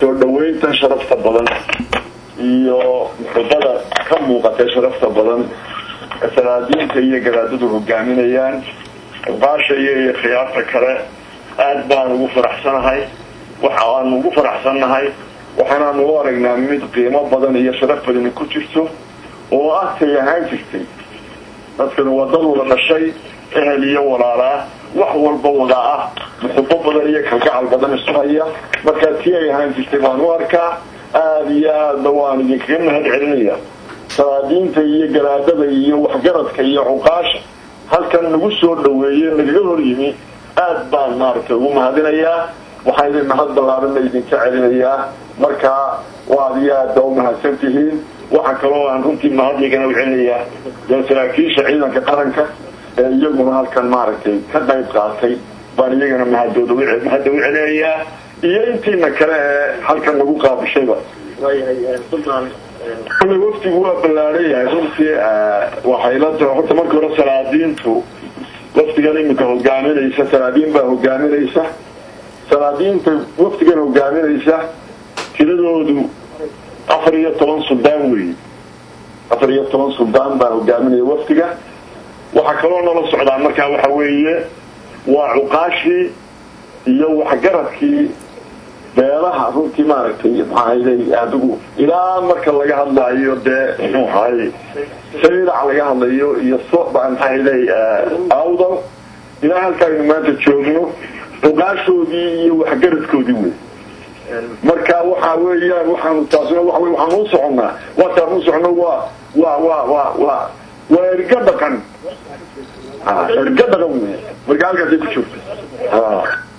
soo dhaweyntan sharafta badan iyo muxubada ka muuqatay sharafta badan salaadiinta iyo garaadadu hogaaminayaan baasha iyo iyo khiyaarta kale aad baan ugu faraxsanahay waxa aanu ugu faraxsannahay waxaanaanu u aragnaa mid qiimo badan iyo sharaf badani ku jirto oo agtay ahaan jirtay dadkan wadad wada dhashay ehel iyo walaalaa wax walba wada ah muxubo badan iyo kalgacal badan isu haya markaa tii ay ahaan jirtay baan u arkaa aada iyo aadna waan idinkaga mahad celinaya salaadiinta iyo garaadada iyo waxgaradka iyo cuqaasha halkan nagu soo dhaweeye nagaga hor yimi aad baan maaragtay ugu mahadinayaa waxaan idin mahad ballaarana idinka celinayaa markaa waad iyo aad baa umahadsan tihiin waxaa kaloo aan runtii mahadligana u celinayaa dee saraakiisha ciidanka qaranka ee iyaguna halkan maaragtay ka qayb qaatay baan iyagana mahadooda mahadda u celinayaa iyo intiina kale ee halkan nagu qaabishayba kule waftigu waa ballaaran yahay runtii waxay la tahay horta marka hore salaadiintu waftigan iminka hogaaminaysa salaadiin baa hogaaminaysa salaadiinta waftigan hogaaminaysa tiradoodu afar iyo toban suldaan weeye afar iyo toban suldaan baa hogaaminaya waftiga waxaa kaloo nala socdaa markaa waxa weeye waa cuqaashii iyo waxgaradkii beelaha runtii maaragtay maxaahaday adigu ilaa marka laga hadlaayo dee muxuu ahaay saylac laga hadlayo iyo so maxaahaday awdal ilaa halka aynu maanta joogno cuqaashoodii iyo waxgaradkoodii wey marka waxa weeyaan waxaanu taasna waa waxaanu u soconnaa waataan u soconno waa waa waa waa waa waa erga dhaqan erga dhaqan wey marka halkaasay ku joogta